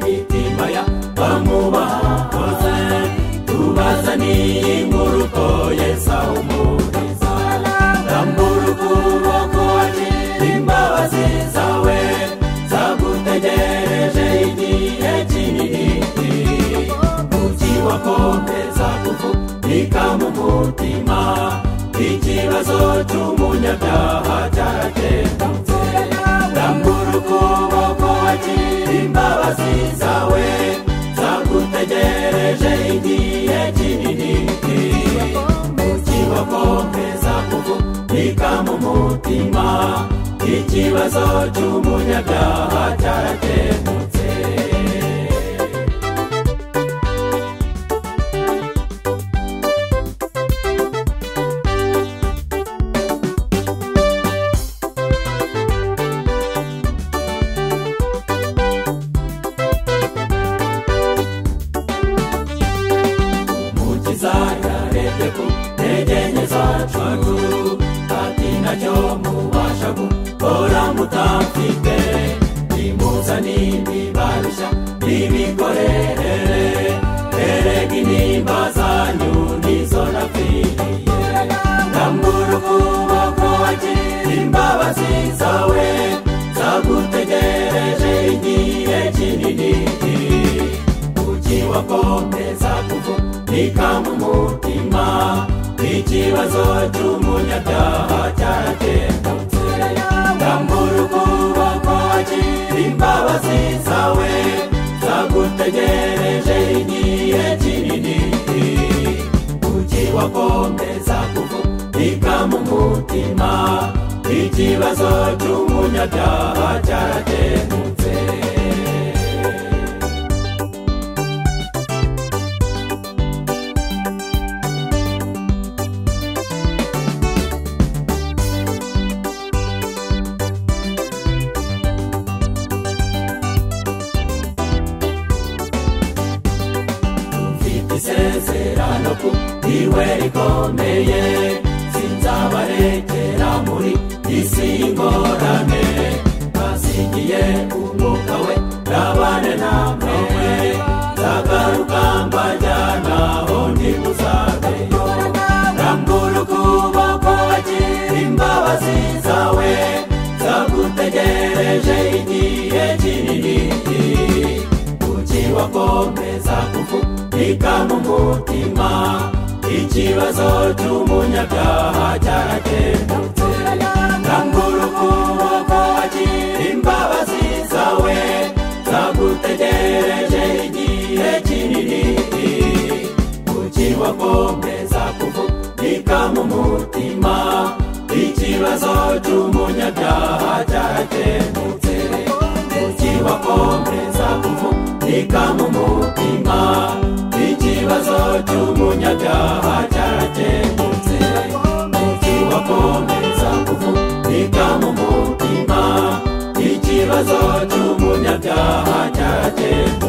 bamwamaya bamwubaha hose tubazaniye inkuru ko yesa umuriza rambura ukuboko wacu imbabazi zawe zagutegereje igihe kinini umugi wakomeza kuvunika mu mutima ikibazo cy'umunyabyaha cyarakemutse rambura ukuboko wagira imbabazi zawe zagutegereje igihe kinini umugi wakomeza kuvunika mu mutima ikibazo cy'umunyabyaha cyarakemutse mukiza yarebye ku ntege nke zacu ati nacyo mubasha gukora mutamfite nimuzaniye ibibarushya nibikorere erega intimba zanyu nizo nafiriye rambura ukuboko wagira imbabazi zawe zagutegereje igihe kinini ukiwa komeza kuvunika mu mutima ikibazo cy'umunyabyaha cyarakemutse rambura ukuboko wagira imbabazi zawe zagutegereje igihe kinini ukiwa komeza kuvunika mu mutima ikibazo cy'umunyabyaha cyarakemutse mfite isezerano ku iwe rikomeye sinzabarekera muri isi y'ingorane basingiye umwuka we nabane namwe nzagaruka mbajyana aho ntimuzabeyo rambura ukuboko wagira imbabazi zawe zagutegereje igihe kinini ukiwa komeza kuvunika mu mutima ikibazo cy'umunyabyaha cyarakemutse rambura ukuboko wagira imbabazi zawe zagutegereje igihe kinini ukiwa komeza kuvunika mu mutima ikibazo cy'umunyabyaha cyarakemutse ukiwa komeza kuvunika mu mutima ikibazo cy'umunyabyaha cyarakemutse ukiwa komeza kuvunika mu mutima ikibazo cy'umunyabyaha cyarakemutse